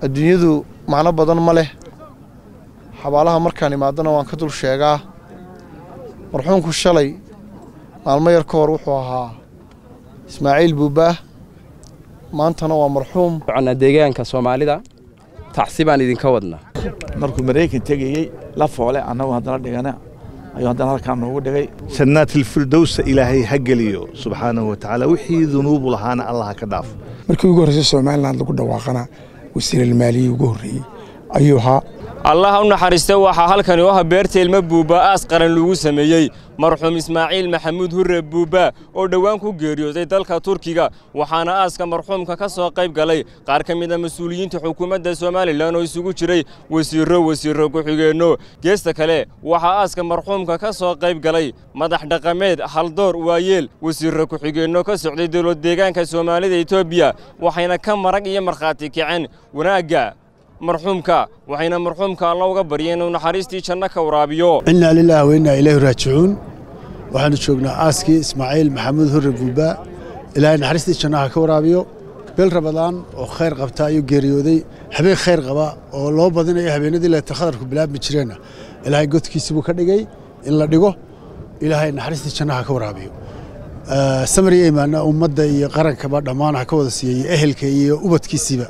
adduunyadu macno badan ma leh xabaalaha markaan imaadana waan ka dul sheegaa marxuumku shalay maalmo yar ka hor wuxuu ahaa ismaaciil buubaah maantana waa marxuum soconnaa deegaanka soomaalida tacsi baan idinka wadnaa markuu maraykan tegayey la foole annagu haddana dhigana ayuu haddana halkaa noogu dhigay janaatilfirdowsa ilaahay ha geliyo subxaanahu wa tacaala wixii dunuubu lahaana allah ha ka dhaafo markii ugu horreysay somalilan lagu dhawaaqana wasiiralmaaliyii ugu horreeyey ayuu ahaa allah u naxariista waxaa halkani oo ah beerta ilmo buuba aas qaran lagu sameeyey marxuum ismaaciil maxamuud hurre buuba oo dhowaan ku geeriyooday dalka turkiga waxaana aaska marxuumka ka soo qayb galay qaar ka mid a mas-uuliyiinta xukuumadda somalilan oo isugu jiray wasiirro wasiirro ku-xigeenno geesta kale waxaa aaska marxuumka ka soo qayb galay madax dhaqameed haldoor waayeel wasiirro ku-xigeenno ka socday dowlad deegaanka soomaalida etoobiya waxayna ka marag iyo markhaati kaceen wanaagga marxuumka waxayna marxuumka alla uga baryeen inuu naxariistii janno ka waraabiyo innaa lilaahi wa innaa ilayhi raajicuun waxaannu joognaa aaskii ismaaciil maxamuud hurre buuba ilaahay naxariistii jannaha ka waraabiyo beel rabadaan oo khayr qabta ayuu geeriyooday habeen khayr qaba oo loo badinayo habeenadii leeta khadarku bilaabmi jireenna ilaahay godkiisii buu ka dhigay in la dhigo ilaahay naxariistii jannaha ka waraabiyo samar iyo imaanna ummadda iyo qarankaba dhammaan ha ka wada siiyey ehelka iyo ubadkiisiiba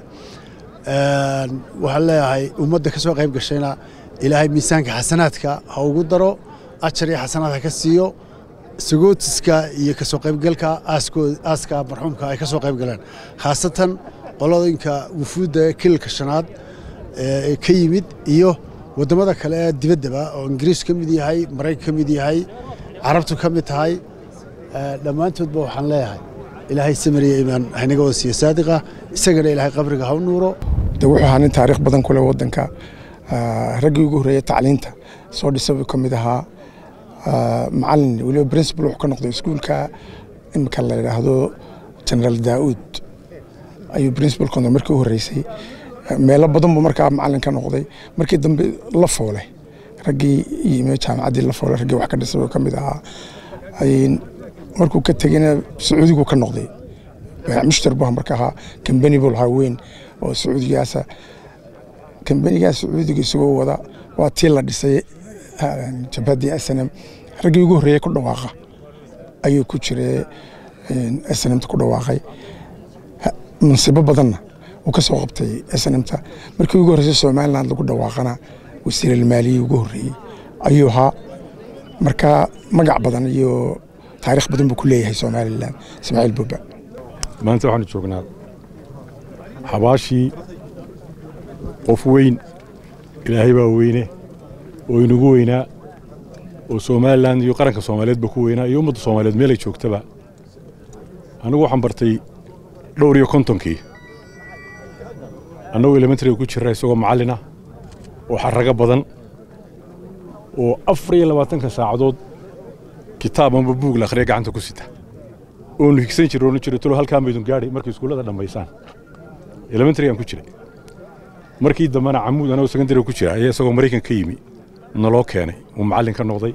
waxaan leeyahay ummadda ka soo qayb gashayna ilaahay miisaanka xasanaadka ha ugu daro ajar iyo xasanaad ha ka siiyo sagootiska iyo ka soo qaybgalka aaska marxuumka ay ka soo qayb galeen khaasatan qolooyinka wufuudda kililka shanaad ee ka yimid iyo waddamada kale ee dibaddaba oo ingiriis ka mid yahay maraykan ka mid yahay carabtu ka mid tahay dhammaantoodba waxaan leeyahay ilaahay samariya imaan haynaga wada siiyo saadiqa isagana ilaahay qabriga ha u nuuro de wuxuu ahaa nin taariikh badan ku leh waddanka raggii ugu horreeyey tacliinta soo dhisa buu ka mid ahaa macalin weliba principal wuxuu ka noqday iskuulka imika la yidhaahdo generaal daa'uud ayuu principal ka noqday markii u horreysay meelo badan buu markaa macalin ka noqday markii dambe la foole raggii yimi jaamacaddii la foole raggii wax ka dhisay buu ka mid ahaa markuu ka tegeyna sacuudigu ka noqday mushtar buu marka ahaa kambani buu lahaa weyn oo sacuudigaasa kambanigaas sacuudiga isagoo wada waa tii la dhisay jabhaddii snm raggii ugu horreeyey ku dhawaaqa ayuu ku jiray snmta ku dhawaaqay mansibo badanna uu ka soo qabtay snmta markii ugu horreysay somaliland lagu dhawaaqana wasiiralmaaliyii ugu horreeyey ayuu ahaa marka magac badan iyo taarikh badan buu ku leeyahay somalilan ismaaciil buuba maanta waxaanu joognaa xabaashii qof weyn ilaahay baa weyne oo inagu weynaa oo somalilan iyo qaranka soomaaliyeedba ku weynaa iyo ummadda soomaaliyeed meelay joogtaba anigu waxaan bartay dhowr iyo kontonkii annagoo elementariga ku jirra isagoo macallin ah oo xarrago badan oo afar iyo labaatanka saacadood kitaab amba buug la akhriya gacanta ku sita oonu higsan jira oonu jira talo halkaa maydun gaadhay markay iskuullada dhammaysaan elementarygaan ku jiray markii dambena camuud anagoo secondary ku jira ayaa isagoo maraykan ka yimi naloo keenay uu macallin ka noqday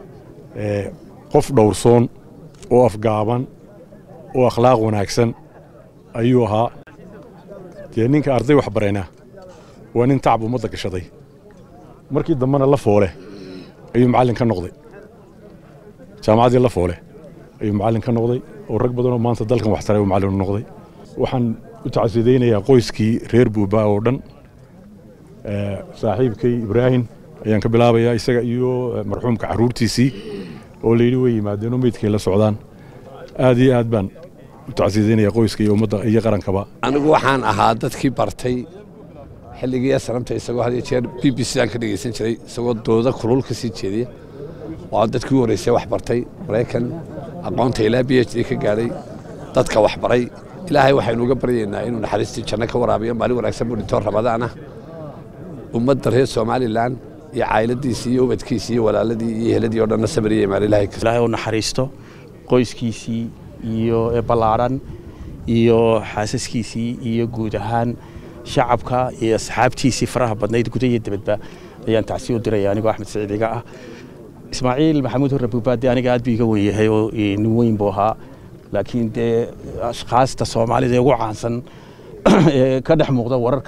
qof dhowrsoon oo afgaaban oo akhlaaq wanaagsan ayuu ahaa dee ninka arday wax baraynaa waa nin tacab ummadda gashaday markii dambena la foole ayuu macallin ka noqday jaamacaddii la foole ayuu macallin ka noqday oo rag badanoo maanta dalkan wax taray uu macallin u noqday waxaan u tacsidaynayaa qoyskii reer buuba oo dhan saaxiibkay ibraahim ayaan ka bilaabayaa isaga iyo marxuumka carruurtiisii oo layidhi way yimaadeen oo meydkay la socdaan aad iyo aad baan u tacsidaynayaa qoyska iyo ummadda iyo qarankaba anigu waxaan ahaa dadkii bartay xilligii asramta isagoo had iyo jeer b b c aan ka dhegaysan jiray isagoo dooda kulul ka sii jeediya waa dadkii u horreysay wax bartay maraykan aqoonta ilaa b h d ka gaadhay dadka wax baray ilaahay waxaynu uga baryaynaa inuu naxariistii janno ka waraabiyo maalin wanaagsan buu dhintoo rabadaan ah ummadda reer somalilan iyo cayladiisii iyo ubadkiisii iyo walaaladii iyo heladii oo dhanna sabariya imaan ilaahay ilaahay u naxariisto qoyskiisii iyo ballaadhan iyo xaasaskiisii iyo guud ahaan shacabka iyo asxaabtiisii faraha badnayd guda iyo dibadba ayaan tacsi u diraya anigoo axmed saciid iga ah ismaaciil maxamuud hurre buubaade aniga aad buu iga wen yahay oo nin weyn buu ahaa laakiin dee ashkaasta soomaalida ee ugu caansan ee ka dhex muuqda wararka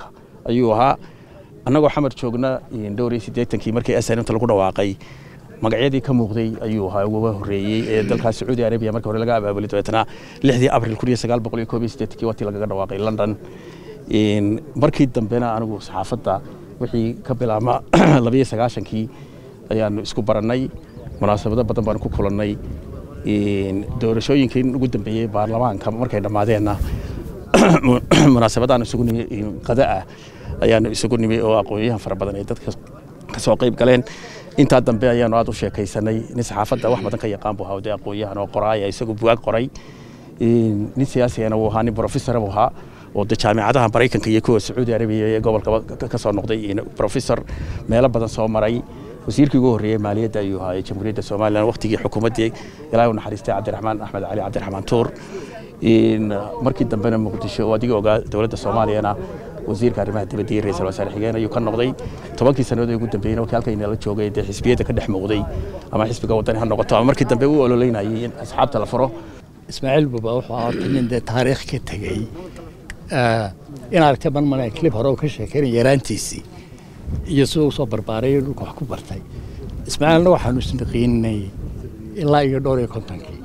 ayuu ahaa annagoo xamar joogna dhowr iyo siddeetankii markii snmta lagu dhawaaqay magacyadii ka muuqday ayuu ahaa uga horreeyey ee dalkaas sacuudi arabiya marka hore laga abaabulay dabeetana lixdii abril kun iyo sagaal boqol iyo koob iyo siddeetankii watii lagaga dhawaaqay london markii dambena anigu saxaafadda wixii ka bilaabma labiyo sagaashankii ayaanu isku barannay munaasabado badan baanu ku kulannay doorashooyinkii ugu dambeeyey baarlamaanka markay dhammaadeenna munaasabadaan isugu nimi qada ah ayaanu isugu nimi oo aqoonyahan fara badan ay dadka ka soo qayb galeen intaa dambe ayaanu aad u sheekaysanay nin saxaafadda wax badan ka yaqaan buu ahaa dee aqoonyahan oo qoraaya isagu bugaag qoray nin siyaasigana wuu ahaa nin professor buu ahaa oo de jaamicadaha maraykanka iyo kuwa sacuudi arabiya ee gobolka ka soo noqday professor meelo badan soo maray wasiirkii ugu horreeyey maaliyadda ayuu ahaa ee jamhuuriyadda somalilan waqtigii xukuumaddii ilaahay u naxariistay cabdiraxmaan axmed cali cabdiraxmaan tuur markii dambena muqdisho oo adiga ogaa dowladda soomaaliyana wasiirka arrimaha dibadda iyo ra-iisul wasaare xigeen ayuu ka noqday tobankii sannadood ee ugu dambeeyeyna markii halkayna la joogay dee xisbiyadda ka dhex muuqday ama xisbiga waddani ha noqoto ama markii dambe u ololeynayay in asxaabta la furo ismaaciil buba wuxuu ahaa horta nin dee taariikh ka tegey in aragtay ban male clip hore uu ka sheekeynay yaraantiisii iyo siduu usoo barbaaray dhulka wax ku bartay ismaaciilna waxaanu isnaqiinay ilaa iyo dhowr iyo kontonkii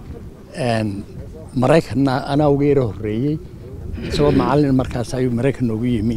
maraykanna anaa uga yaro horreeyey isagoo macallin markaas ayuu maraykan noogu yimi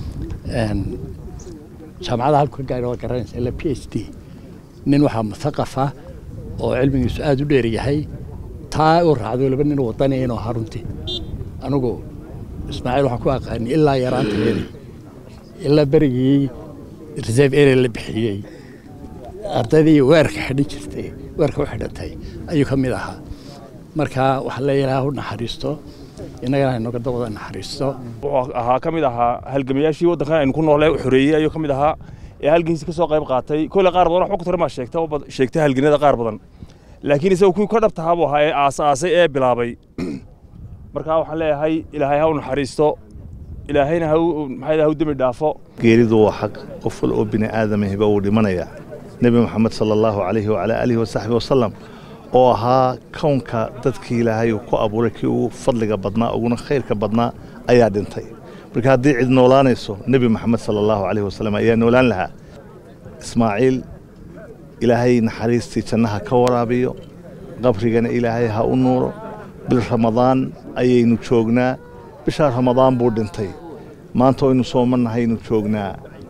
jaamacadda halku ka gaari waa garanaysa ilaa p h d nin waxaa muthaqafa oo cilmigiisu aada u dheer yahay taa uu raacday laba nin wadani inuu ahaa runtii anigu ismaaciil waxaan ku aqaani ilaa yaraanteedii ilaa berigii reserve area la bixiyey ardaydii weerka xidhan jirtay weerka u xidhantay ayuu ka mid ahaa marka waxaa leeyahay ha u naxariisto innagana haynoga dawada naxariisto wuxuu ahaa ka mid ahaa halgamayaashii waddankan aynu ku noolee u xoreeyey ayuu ka mid ahaa ee halgiisi ka soo qayb qaatay kolle qaar badan wax ku tara maa sheegta sheegtay halganada qaar badan laakiin isagu kuwii ka dhabtahaa buu ahaa ee aasaasay ee bilaabay markaa waxaan leeyahay ilaahay ha u naxariisto ilaahayna ha maxaa ha u dembi dhaafo geeridu waa xaq qof wal oo bini aadamahiba uu dhimanayaa nebi moxamed sala allahu calayhi wacalaa aalihi wasaxbi wasalam oo ahaa kownka dadkii ilaahay uu ku abuuray kii ugu fadliga badnaa uguna khayrka badnaa ayaa dhintay marka haddii cid noolaanayso nebi moxamed sala allahu calayhi wasalam ayaa noolaan lahaa ismaaciil ilaahay naxariistii jannaha ka waraabiyo qabrigana ilaahay ha u nuuro bil ramadaan ayaynu joognaa bishaa ramadaan buu dhintay maanta aynu soomannahaynu joognaa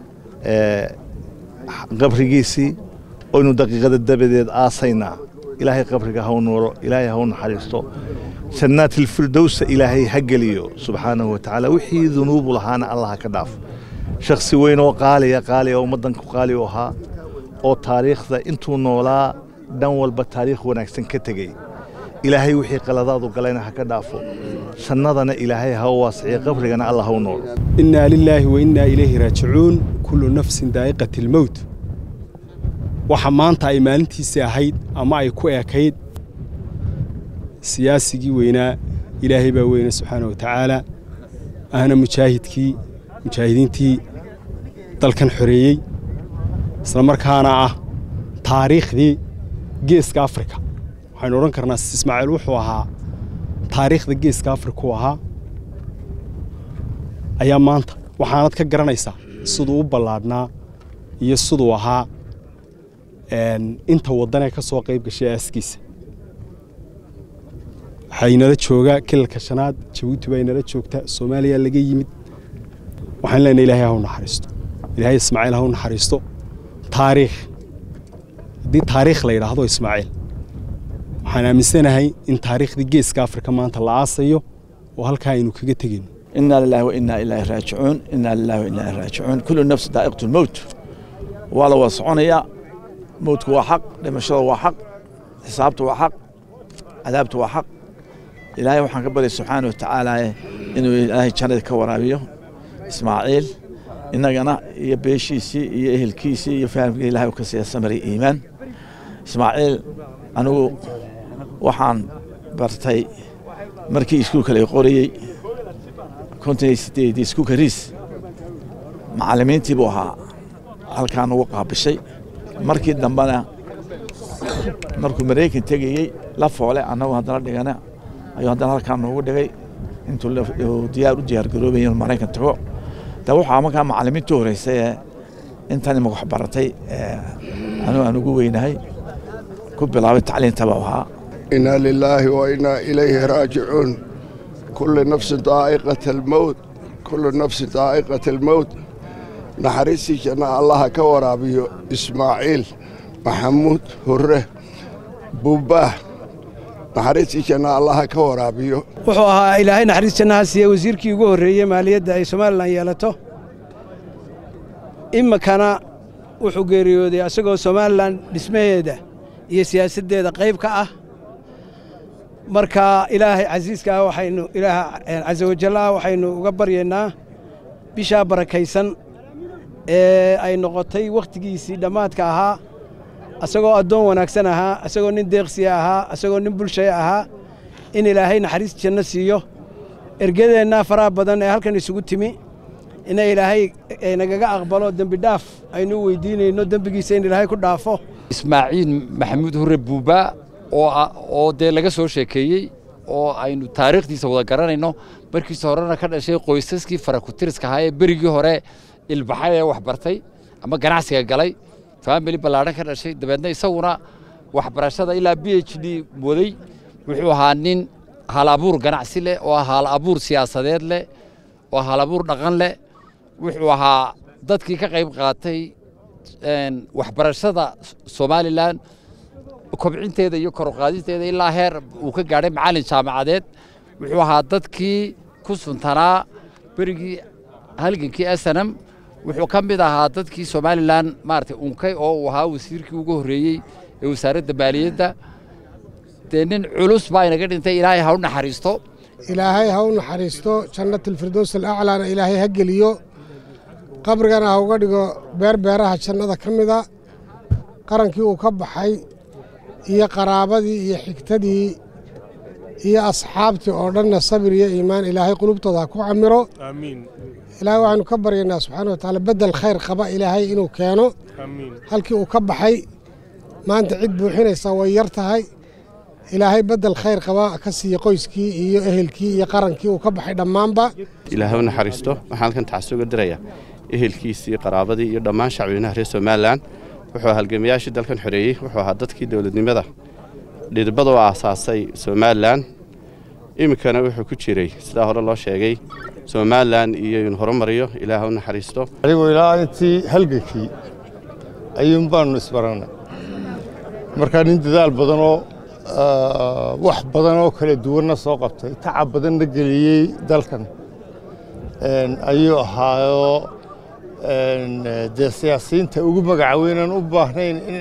qabrigiisii oynu daqiiqada dabadeed aasaynaa ilaahay qabriga ha u nuuro ilaahay ha u naxariisto jannaatilfirdowsa ilaahay ha geliyo subxaanahu wa tacaala wixii dunuubu lahaana allah ha ka dhaafo shakhsi weyn oo qaaliya qaaliya ummaddanku qaali u ahaa oo taariikhda intuu noolaa dhan walba taariikh wanaagsan ka tegey ilaahay wixii qaladaadu galayna ha ka dhaafo jannadana ilaahay ha u waasiciyo qabrigana allah ha u noolo innaa lilaahi wa innaa ilayhi raajicuun kullu nafsin daa'iqati almowt waxa maanta ay maalintiisii ahayd ama ay ku ekayd siyaasigii weynaa ilaahay baa weyne subxaana wa tacaala ahna mujaahidkii mujaahidiintii dalkan xoreeyey isla markaana ah taariikhdii geeska afrika waxaynu odhan karnaa ismaaciil wuxuu ahaa taariikhda geeska afrika u ahaa ayaa maanta waxaanad ka garanaysaa siduu u ballaadhnaa iyo siduu ahaa inta waddanee ka soo qayb gashay aaskiisa waxaa inala joogaa kilalka shanaad jabuuti baa inala joogta soomaaliya laga yimid waxaan leenahay ilaahay ha u naxariisto ilaahay ismaaciil ha u naxariisto taariikh haddii taariikh la yidhaahdo ismaaciil waxaan aaminsanahay in taariikhdii geeska afrika maanta la aasayo oo halkaa aynu kaga tegayno إنا لله وإنا إليه راجعون إنا لله وإنا إليه راجعون كل نفس ذائقة الموت ولا وصعنيا موتك هو حق لمشروع هو حق حسابته هو حق عذابته هو حق إلهي وحن قبل سبحانه وتعالى إنه إلهي كان كورابيه إسماعيل إننا يبيشيسي يهل كيسي يفهم إلهي وكسي السمري إيمان إسماعيل أنو وحان برتي مركي إسكوك اللي قوريي konton sideedii iskuulka riis macallimiintii buu ahaa halkaan ugu qaabishay markii dambena markuu maraykan tegayey la foole annagu haddana dhigana ayuu haddana halkaan noogu dhigay intuu diyaar u diyaar garoobay inuu maraykan tago de waxaa markaa macallimiintii horeysay ee intan imaka wax baratay anuu aan ugu weynahay ku bilaabay tacliintaba ahaa inaa lilaahi wa inaa ilayhi raajicuun kulli nafsin daa'iqat almowt kullu nafsin daa'iqat almowt naxariistii janna allaha ka waraabiyo ismaaciil maxamuud hurre buubaah naxariistii janna allaha ka waraabiyo wuxuu ahaa ilaahay naxariis jannaha siiye wasiirkii ugu horreeyey maaliyadda ay somalilan yeelato iminkana wuxuu geeriyooday asagoo somalilan dhismaheeda iyo siyaasaddeeda qayb ka ah marka ilaahay casiiska ah waxaynu ilaah casa wajal ah waxaynu uga baryaynaa bishaa barakaysan ee ay noqotay wakhtigiisii dhammaadka ahaa asagoo addoon wanaagsan ahaa asagoo nin deeqsiya ahaa asagoo nin bulshaya ahaa in ilaahay naxariis janno siiyo ergadeennaa faraha badan ee halkan isugu timi ina ilaahay nagaga aqbalo dembi dhaaf aynu u weydiinayno dembigiisa in ilaahay ku dhaafo ismaaciil maxamuud hurre buuba oo dee laga soo sheekeeyey oo aynu taariikhdiisa wada garanayno markiisa horena ka dhashay qoysaskii farakutiriska ahaa ee berigii hore ilbaxay ee wax bartay ama ganacsiga galay faamili ballaadhan ka dhashay dabeedna isaguna waxbarashada ilaa b h d waday wuxuu ahaa nin hal abuur ganacsi leh oo hal abuur siyaasadeed leh oo hal abuur dhaqan leh wuxuu ahaa dadkii ka qayb qaatay waxbarashada somalilan kobcinteeda iyo kor u qaadisteeda ilaa heer uu ka gaadhay macallin jaamacadeed wuxuu ahaa dadkii ku suntanaa berigii halgankii asanam wuxuu ka mid ahaa dadkii somalilan maaragtay unkay oo uu ahaa wasiirkii ugu horreeyey ee wasaaradda maaliyadda dee nin culus baa inaga dhintay ilaahay ha u naxariisto ilaahay ha u naxariisto jannatilfirdows alaclaana ilaahay ha geliyo qabrigana ha uga dhigo beerbeeraha jannada ka mida qarankii uu ka baxay iyo qaraabadii iyo xigtadii iyo asxaabtii oo dhanna sabir iyo iimaan ilaahay qulubtooda ha ku camiro ilaahay waxaynu ka baryaynaa subxaana wa tacaala beddel khayr qaba ilaahay inuu keeno halkii uu ka baxay maanta cid buuxinaysa way yar tahay ilaahay beddel khayr qaba ka siiye qoyskii iyo ehelkii iyo qarankii uu ka baxay dhammaanba ilaahay u naxariisto waxaan halkan tacasuga diraya ehelkiisii qaraabadii iyo dhammaan shacbiyanaha reer somalilan wuxuu halgamayaashii dalkan xoreeyey wuxuu ahaa dadkii dowladnimada dhidibada u aasaasay somalilan iminkana wuxuu ku jiray sidaa hore loo sheegay somalilan iyo in horumariyo ilaah u naxariisto anigoo ilaa intii halgankii ayuun baanu isbarannay markaa nin dadaal badanoo wax badan oo kala duwanna soo qabtay tacab badanna geliyey dalkan ayuu ahaayoo dee siyaasiyiinta ugu magaca weynaan u baahnayn in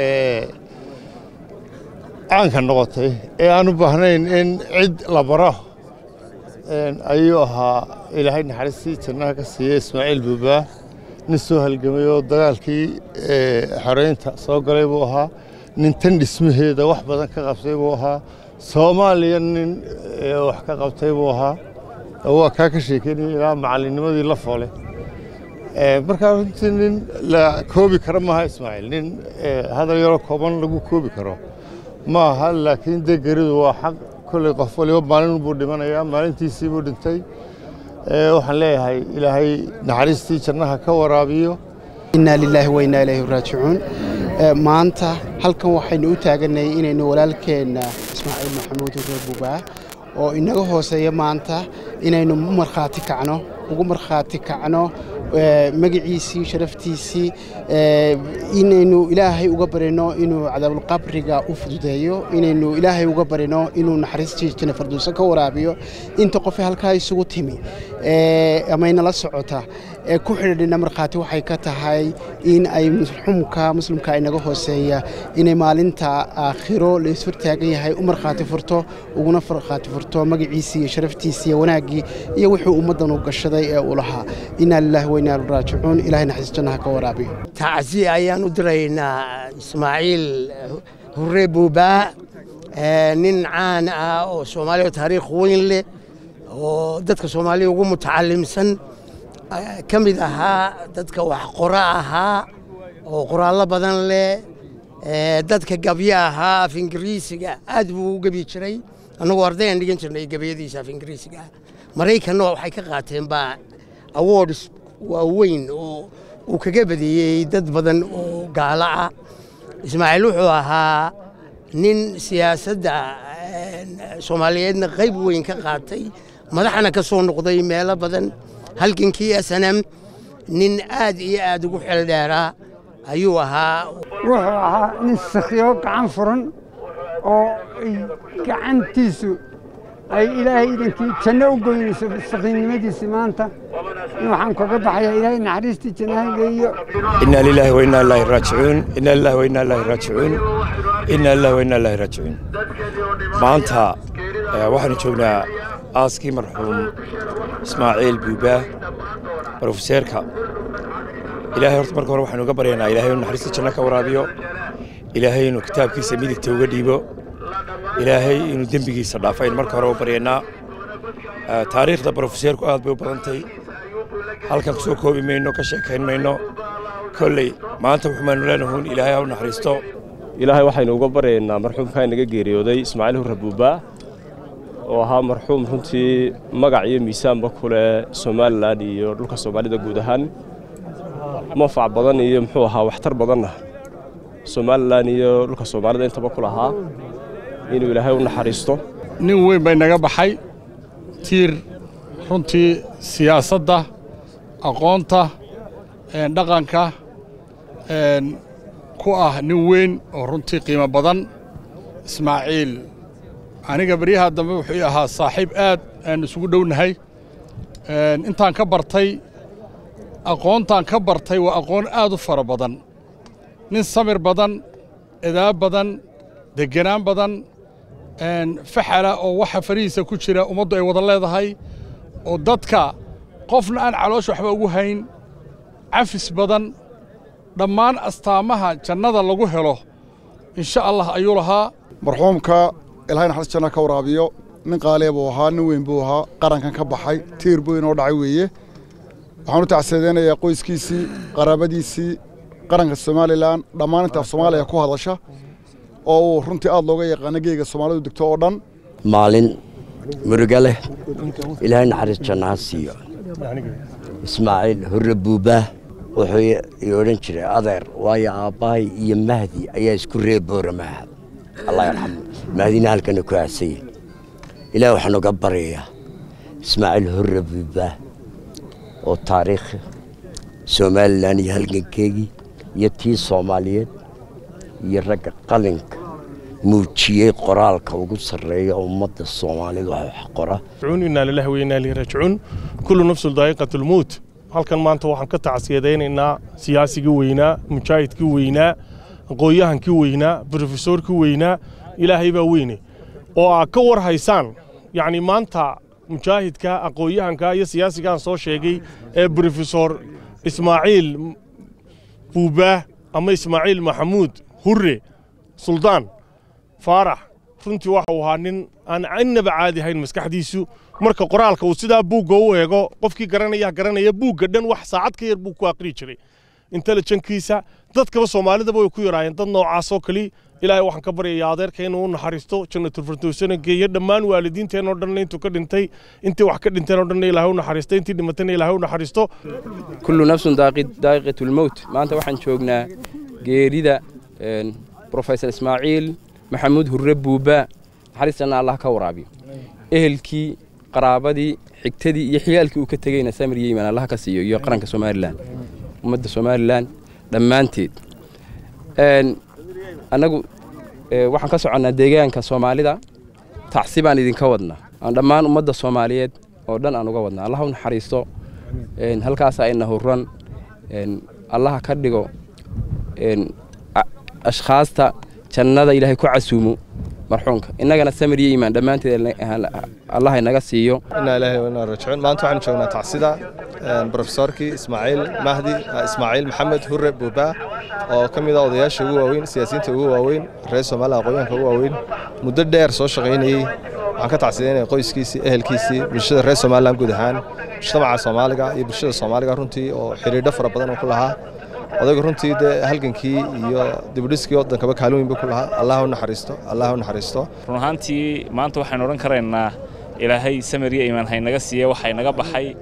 caanka noqotay ee aan u baahnayn in cid la baro ayuu ahaa ilaahay naxariistii jannaha ka siiyey ismaaciil buubaa nin soo halgamay oo dagaalkii xoreynta soo galay buu ahaa nin tan dhismaheeda wax badan ka qabtay buu ahaa soomaaliya nin wax ka qabtay buu ahaa waa kaa ka sheekeynaya ilaa macallinnimadii la foole markaa runtii nin la koobi karo maaha ismaaciil nin hadal yaroo kooban lagu koobi karo maaha laakiin dee geridu waa xaq kolley qof waliba maalin buu dhimanayaa maalintiisii buu dhintay waxaan leeyahay ilaahay naxariistii jannaha ka waraabiyo inaa lilaahi wa innaa ilayhi raajicuun maanta halkan waxaynu u taaganay inaynu walaalkeenna ismaaciil maxamuud hurre bubaa oo inaga hooseeya maanta inaynu u markhaati kacno ugu markhaati kacno magaciisii sharaftiisii inaynu ilaahay uga barino inuu cadaabulqabriga u fududeeyo inaynu ilaahay uga barino inuu naxariistii janna farduusa ka waraabiyo inta qofe halkaa isugu timi amaynala socota ee ku xidhiidhina markhaati waxay ka tahay in ay xumka muslimka inaga hooseeya inay maalinta aakhiro la ishortaagan yahay u markhaati furto uguna markhaati furto magaciisii iyo sharaftiisii iyo wanaaggii iyo wuxuu ummaddan u gashaday ee uu lahaa inaa lilaahi wa innaa raajicuun ilahay naxariis jannaha ka waraabiyo tacsi ayaan u diraynaa ismaaciil hurre buubaa nin caan ah oo soomaaliya taariikh weyn leh oo dadka soomaaliya ugu mutacalimsan ka mid ahaa dadka wax qora ahaa oo qoraallo badan leh dadka gabyo ahaa af ingiriisiga aad buu u gebyi jiray annagoo ardayaan dhigan jirnay gebyadiisa af ingiriisiga maraykanna waxay ka qaateen baa awards waaweyn oo uu kaga badiyey dad badan oo gaalo ah ismaaciil wuxuu ahaa nin siyaasadda soomaaliyeedna qayb weyn ka qaatay madaxna ka soo noqday meelo badan halgankii snm nin aad iyo aad ugu xeeldheeraa ayuu ahaa wuxuu ahaa nin sakhiyo gacan furan oo gacantiisu ay ilaahay idankii janno u goynayso sakhiinnimadiisii maanta waxaan kaga baxayaa ilaahay naxariistii jannaha geeyo إنا لله وإنا إليه راجعون إنا لله وإنا إليه راجعون إنا لله وإنا إليه راجعون maanta eh, waxaanu joognaa aaskii marxuum ismaaciil buubaa brofeseerka ilaahay horta marka hore waxaanu uga baryaynaa ilaahay inuu naxariista janno ka waraabiyo ilaahay inuu kitaabkiisa midigta uga dhiibo ilaahay inuu dembigiisa dhaafo aynu marka hore u baryaynaa Eh, taariikhda brofeseerku aad bay u badantay halkan kusoo koobi mayno ka sheekayn mayno kolley maanta wuxumaanu leenahuun ilaahay ha u naxariisto ilaahay waxaynu uga baryaynaa marxuumkaa inaga geeriyooday ismaaciil hurre buubaa oo ahaa marxuum runtii magac iyo miisaanba ku leh somalilan iyo dhulka soomaalida guud ahaan mafac badan iyo muxuu ahaa waxtar badanna somalilan iyo dhulka soomaalida intaba ku lahaa inuu ilaahay u naxariisto nin weyn bay naga baxay tiir runtii siyaasadda aqoonta een, dhaqanka een, ku ah nin weyn oo runtii qiimo badan ismaaciil aniga baryaha dambe wuxuu ii ahaa saaxiib aad aan isugu dhownahay een, intaan ka bartay aqoontaan ka bartay waa aqoon aad u fara badan nin samir badan edaab badan degenaan badan een, faxala oo waxa farihiisa ku jira ummaddu ay wada leedahay oo dadka qofna aan caloosha waxba ugu hayn cafis badan dhammaan astaamaha jannada lagu helo insha allah ayuu lahaa marxuumka ilaahay naxariis janna ka waraabiyo nin qaaliya buu ahaa nin weyn buu ahaa qarankan ka baxay tiir buu inoo dhacay weeye waxaan u tacsiideynayaa qoyskiisii qaraabadiisii qaranka somalilan dhammaan inta af soomaaliya ku hadasha oo uu runtii aad looga yaqaano geega soomaalidu degto oo dhan maalin muruga leh ilaahay naxariis janna ha siiyo ismaaciil hurre buubaa wuxuu i odhan jiray adeer waayo aabbahay iyo mahdi ayaa isku reeboora maaha allah yarxamu mahdina halkana ku aasaya ilaah waxaan uga baryayaa ismaaciil hurre buubaa oo taariikh somalilan iyo halgankeegii iyo tii soomaaliyeed iyo ragga qalinka muujiyey qoraalka ugu sarreeya ummadda soomaalida wax qora rajicuun inaa lillahi wa inaa ilayhi raajicuun kullu nafsun daa'iqatu lmowt halkan maanta waxaan ka tacsiyadaynaynaa siyaasigii weynaa mujaahidkii weynaa aqoon-yahankii weynaa brofesorkii weynaa ilaahay baa weyne oo aad ka war haysaan yacni maanta mujaahidka aqoon-yahanka iyo siyaasigaan soo sheegay ee brofesor ismaaciil buubaa ama ismaaciil maxamuud hurre suldaan faarax runtii waxa uu ahaa nin aan innaba caadi ahayn maskaxdiisu marka qoraalka uu sidaa buugga u eego qofkii garanaya garanaya buugga dhan wax saacad ka yar buu ku aqri jiray intelijenkiisa dadkaba soomaalidaba way ku yaraayeen dad noocaasoo kali ilaahay waxaan ka baryayaa adeerka inuu u naxariisto jannatul firdowsana geeyo dhammaan waalidiinteenoo dhanna intuu ka dhintay intii wax ka dhinteenoo dhanna ilaahay u naxariisto intii dhimatayna ilaahay u naxariisto kullu nafsun daaqi- daaqiqatu lmowt maanta waxaan joognaa geerida een, profesor ismaaciil maxamuud hurre buubaa naxariistana allah ka waraabiyo ehelkii qaraabadii xigtadii iyo xiyaalkii uu ka tegeyna samir iyo iimaan allah ka siiyo iyo qaranka somalilan ummadda somalilan dhammaanteed Een, annagu ee, waxaan ka soconnaa deegaanka soomaalida tacsi baan idinka wadnaa aan dhammaan ummadda soomaaliyeed oo dhan aan uga wadnaa allah u naxariisto een, halkaasa ina hurran een, allaha ka dhigo een, a- ashkhaasta jannada ilaahay ku casuumo marxuumka innagana samir iyo iimaan dhammaanteed allah inaga siiyo inaa ilaahay wa inaa raajicuun maanta waxaan joognaa tacsida brofesorkii ismaaciil mahdi ismaaciil maxamed hurre buubaa oo ka mid ah odayaasha ugu waaweyn siyaasiyiinta ugu waaweyn reer soomaaliya aqoonyahanka ugu waaweyn muddo dheer soo shaqaynayey waxaan ka tacsidaynaya qoyskiisii ehelkiisii bulshada reer somalilan guud ahaan mujtamaca soomaaliga iyo bulshada soomaaliga runtii oo xidhiidho fara badan oo ku lahaa odaygu runtii dee halgankii iyo dibudhiskii waddankaba kaalin weyn buu ku lahaa allah u naxariisto allah u naxariisto run ahaantii maanta waxaynu odhan karaynaa ilaahay samir iyo iimaan haynaga siiye waxay naga baxay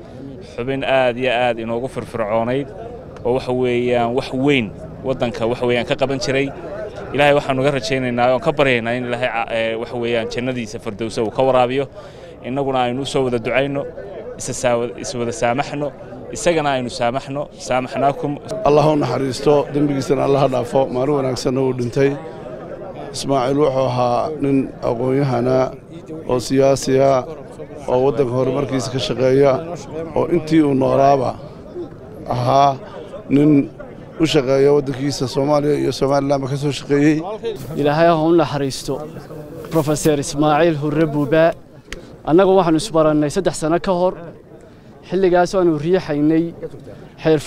xubin aad iyo aad inoogu firfircoonayd oo waxa weeyaan wax weyn waddanka waxa weeyaan ka qaban jiray ilaahay waxaanu ga rajaynaynaa oon ka baryaynaa in ilaahay waxa weeyaan jannadiisa fardowsa uu ka waraabiyo innaguna aynu u soo wada ducayno iswada saamaxno isagana aynu saamaxno saamaxnaakum allah u naxariisto dembigiisana allaha dhaafo maalin wanaagsanna uu dhintay ismaaciil wuxuu ahaa nin aqoon-yahana oo siyaasiya oo waddanka horumarkiisa ka shaqeeya oo intii uu noolaaba ahaa nin u shaqeeya waddankiisa soomaaliya iyo somalilanba ka soo shaqeeyey ilaahay ha u naxariisto brofeser ismaaciil hurre buubaa annagu waxaannu isbarannay saddex sanno ka hor xilligaas aanu riixaynay xeer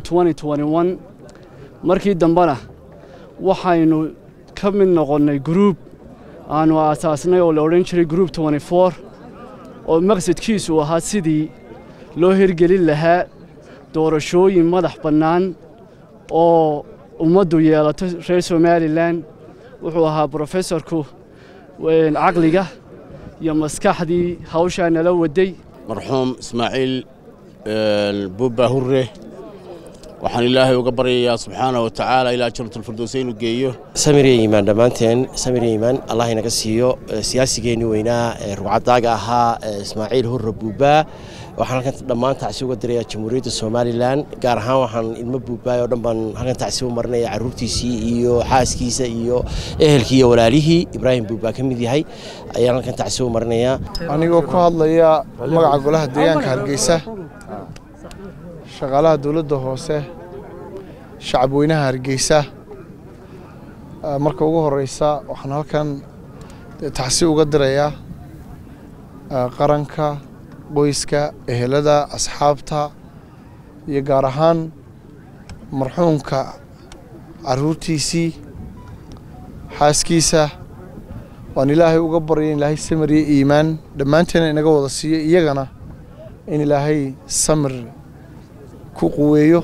markii dambena waxaynu ka mid noqonnay gruub aannu aasaasnay oo la odhan jiray gruub oo maqsadkiisu ahaa sidii loo hirgelin lahaa doorashooyin madax bannaan oo ummaddu yeelato reer somalilan wuxuu ahaa brofesorku caqliga iyo maskaxdii hawshaa nala waday marxuum ismaaciil buubba hurre waxaan ilaahay uga baryayaa subxaana wa tacaala ilaa janatulfirdowsa inuu geeyo samiriya iimaan dhammaanteen samiriya iimaan allah inaga siiyo siyaasigeenii weynaa ee rugcadaaga ahaa ismaaciil hurre buubbaa waxaan halkan dhammaan tacsi uga dirayaa jamhuuriyadda somalilan gaar ahaan waxaan ilmo buubbaay oo dhan baan halkan tacsi u marinaya carruurtiisii iyo xaaskiisa iyo ehelkii iyo walaalihii ibraahim buubbaa ka mid yahay ayaan halkan tacsi u marinayaa anigoo ku hadlaya magaca golaha deegaanka hargeysa shaqaalaha dowladda hoose shacabweynaha hargeysa marka ugu horeysa waxaan halkan tacsi uga dirayaa qaranka qoyska ehelada asxaabta iyo gaar ahaan marxuumka caruurtiisii xaaskiisa waan ilaahay uga baryay in ilaahay samir iyo iimaan dhammaanteena inaga wada siiyo iyagana in ilaahay samir ku quweeyo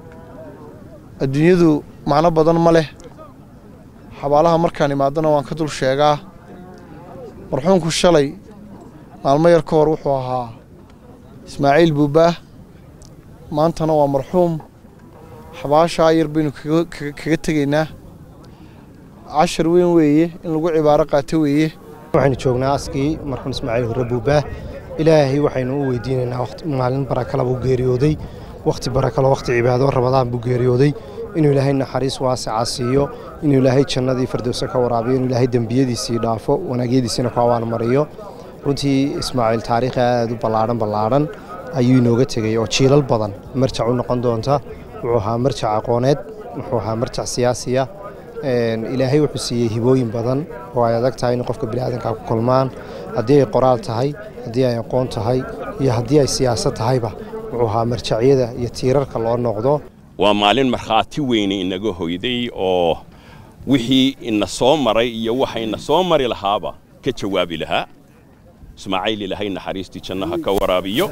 adduunyadu macno badan ma leh xabaalaha markaan imaadana waan ka dul sheegaa marxuumku shalay maalmo yar ka hor wuxuu ahaa ismaaciil buubbaah maantana waa marxuum xabaashaa yar baynu kaga tegaynaa cashar weyn weeye in lagu cibaaro qaato weeye waxaynu joognaa askii marxuum ismaaciil hurre buubbaah ilaahay waxaynu u weydiinaynaa maalin barakala buu geeriyooday wakhti barakalo wakhti cibaado rabadaan buu geeriyooday inuu ilaahay naxariis waasica siiyo inuu ilaahay jannadii firdowsa ka waraabiyo inuu ilaahay dembiyadiisii dhaafo wanaagyadiisiina ku abaalmariyo runtii ismaaciil taariikhi aad u ballaadhan ballaadhan ayuu inooga tegey oo jiilal badan marjac u noqon doonta wuxuu ahaa marjac aqooneed wuxuu ahaa marjac siyaasiya ilaahay wuxuu siiyey hibooyin badan oo ay adag tahay in qofka biniaadanka ku kulmaan haddii ay qoraal tahay haddii ay aqoon tahay iyo haddii ay siyaasad tahayba wuxuu ahaa marjacyada iyo tiirarka loo noqdo waa maalin markhaati weyne inaga hoyday oo wixii ina soo maray iyo waxa ina soo mari lahaaba ka jawaabi lahaa ismaaciil ilaahay naxariistii jannaha ka waraabiyo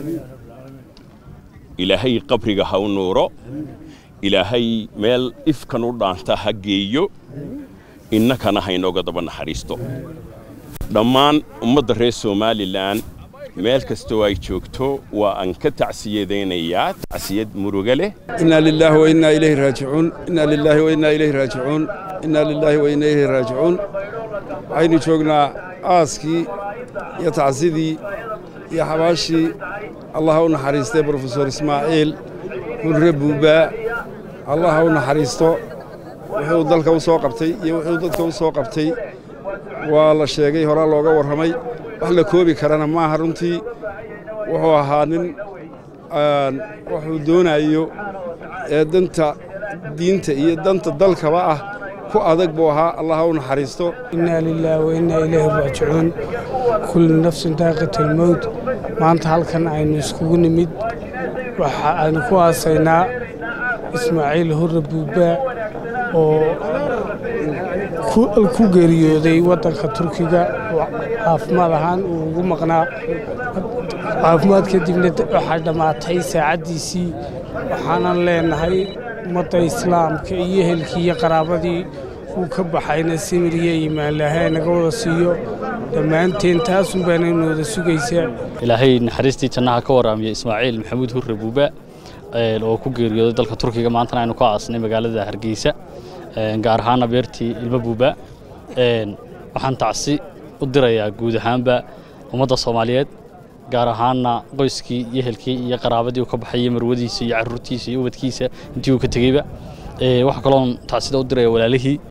ilaahay qabriga ha u nuuro ilaahay meel ifkan u dhaanta ha geeyo innakana ha inooga daba naxariisto dhammaan ummadda reer somalilan meel kastoo ay joogto waa aan ka tacsiyadaynayaa tacsiyad muruga leh إنا لله وإنا إليه راجعون إنا لله وإنا إليه راجعون إنا لله وإنا إليه راجعون waxaynu joognaa aaskii iyo tacsidii iyo xabaashii allah ha u naxariistay brofesor ismaaciil hurre buubaa allah ha u naxariisto wuxuu dalka u soo qabtay iyo wuxuu dadka u soo qabtay waa la sheegay horaa looga warramay wax la koobi karana maaha runtii wuxuu ahaa nin wuxuu doonayo ee danta diinta iyo danta dalkaba ah ku adag buu ahaa allah ha u naxariisto إنا لله وإنا إليه راجعون كل نفس ذائقة الموت maanta halkan aynu iskugu nimid waxa aynu ku aasaynaa ismaaciil hurre buubaa oo ku- ku geeriyooday waddanka turkiga oo caafimaad ahaan uu ugu maqnaa caafimaad kadibna waxaa dhammaatay saacaddiisii waxaanan leenahay ummadda islaamka iyo ehelkii iyo qaraabadii uu ka baxayna simir iyo iimaan lahay naga wada siiyo dhammaanteen taasun baana inooda sugaysaa ilaahay naxariistii jannaha ka waraamiya ismaaciil maxamuud hurre buuba oo ku geeriyooday dalka turkiga maantana aynu ka aasnay magaalada hargeysa gaar ahaana beertii ilmo buuba waxaan tacsi u dirayaa guud ahaanba ummadda soomaaliyeed gaar ahaana qoyskii iyo ehelkii iyo qaraabadii uu ka baxay iyo marwadiisa iyo carruurtiisa iyo ubadkiisa intii uu ka tegeyba waxaa kaloon tacsida u diraya walaalihii